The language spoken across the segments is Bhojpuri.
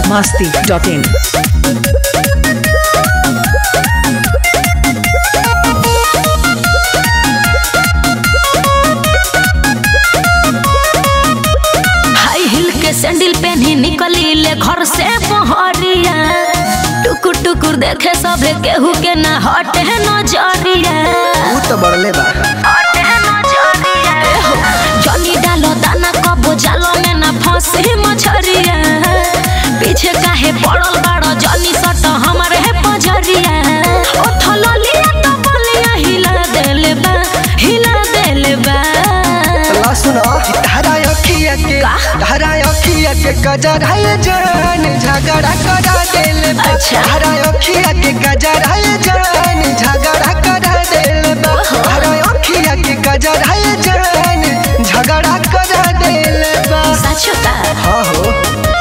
masti.in. हाई हिल के सैंडल पहनी निकली ले घर से बहरिया टुकुर टुकुर देखे सबे केहू के ना हटे नजरिया ऊ तो बढ़ले बा हटे नजरिया एहो, जनी डालो दाना कबो जालो में ना फंसी मछरिया पीछे काहे पड़ल बाड़ो जनी सट हमारे पजरिया ओ थलो लिया तो बलिया हिला देले बा हिला देले बा ला सुनो धारा अखिया के का? धारा अखिया के गजर है जान झगड़ा करा देले बा अच्छा। धारा अखिया के गजर है जान झगड़ा करा देले बा ओहो। धारा अखिया के गजर है जान झगड़ा करा देले बा सच का हाँ हो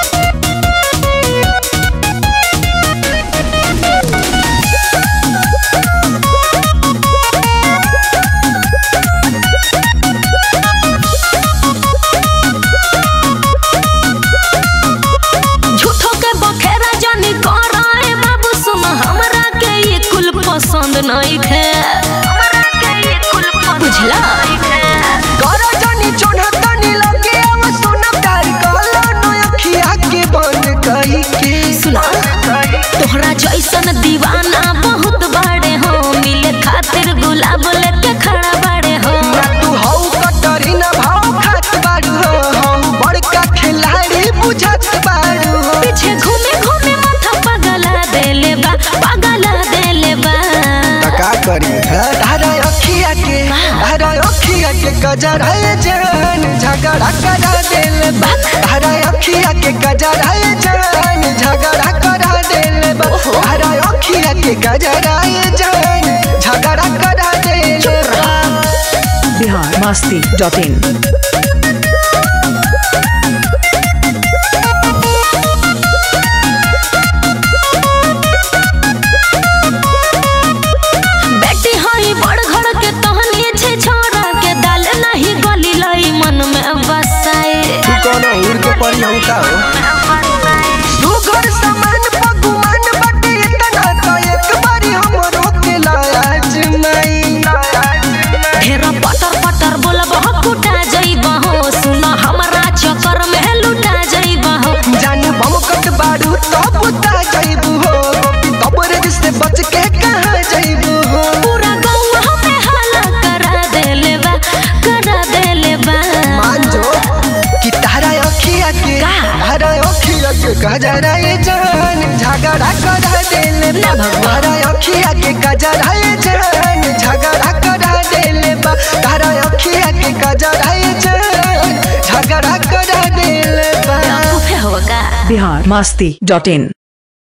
झूठो के बखेरा जानी कराए बाबू सुन हमरा के ये कुल पसंद नहीं खे हमरा के ये कुल बुझला करा जानी चोना तनी लगे अब सुना प्यार कहला नो अखिया के बंद कई के सुना तोहरा जैसन दीवाना बहुत बड़े हो मिले खातिर गुलाब लेके खड़ा बड़े हो ना तू हौ कटरी ना भाव खात बारू हो हम बड़का खिलाड़ी बुझत बारू हो पीछे घूमे घूमे माथा पगला देले बा पगला देले बा का करी धारा अखिया के धारा अखिया के गजर है जान झगड़ा करा देले बा धारा अखिया के गजर है जान झगड़ा करा देले बा धारा अखिया के गजर है जान झगड़ा करा देले बा Bihar masti.in. बेटी हई बड़ घर के तहनी छे छोरा के दाल नहीं गली लई मन में बसाए तू कोनो उड़ के पड़ी हम का हो तू घर सामान पगुमान बाटे इतना तो एक बारी हमरो के लाज नहीं ढेर पटर पटर बोलब हो कुटा जइब हो सुन हमरा चक्कर में लुटा जइब हो जान बम कट बारू तो पुता जाइबू हो तब रे से बच के कहाँ जाइबू हो पूरा गौवा हमें हाला करा देले बा करा देले बा मान जो कि तारा अखिया के का? तारा अखिया के गजरा ये जान झगड़ा करा देले बा ना भगवान। तारा अखिया के गजरा ये जान झगड़ा करा देले बा तारा अखिया के गजरा ये जान झगड़ा करा देले बा बेवकूफ है होगा Bihar masti.in.